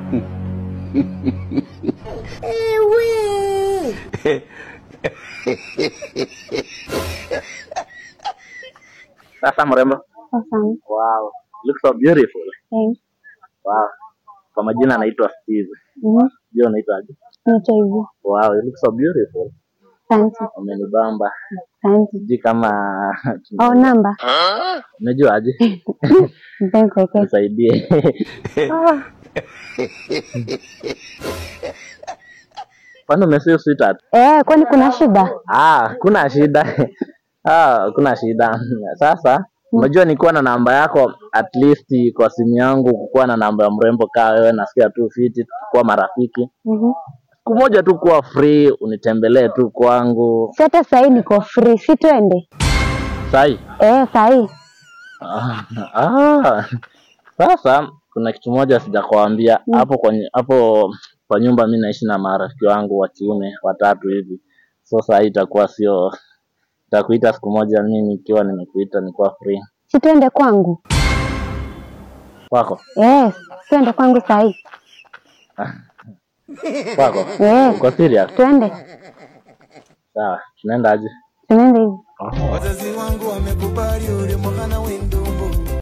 Sasa mrembo. Asante. Wow. Look so beautiful. Thanks. Wow. Kwa majina anaitwa Steve. Mhm. Je, unaitwa aje? Naitwa hivyo. Wow, you look so beautiful. Asante. Umenibamba. Asante. Sijui kama Oh, namba. unajua aje? Nipeni kuwekea. Nisaidie. Ah, Kwani umesave sweetheart? Eh, kwani kuna shida? Ah, kuna shida. Ah, kuna shida. Sasa unajua nikuwa na namba yako at least kwa simu yangu kukuwa na namba ya mrembo kaa wewe nasikia tu fiti kuwa marafiki. Mhm. Siku moja tu kuwa free unitembelee tu kwangu. Si hata sahii niko free, si twende? Sai. Eh, sahii. Ah, ah. Sasa kuna kitu moja sijakwambia hapo kwenye hapo kwa nyumba mi naishi na marafiki wangu wa kiume watatu hivi. So saa hii itakuwa sio nitakuita siku moja mimi nikiwa nimekuita nikuwa free. Si twende kwangu? Kwako? Eh, twende kwangu sahii. Kwako? Eh, Uko serious? twende. Sawa, tunaenda aje? Tunaenda hivi. Wazazi wangu wamekubali ule mwana wendumbu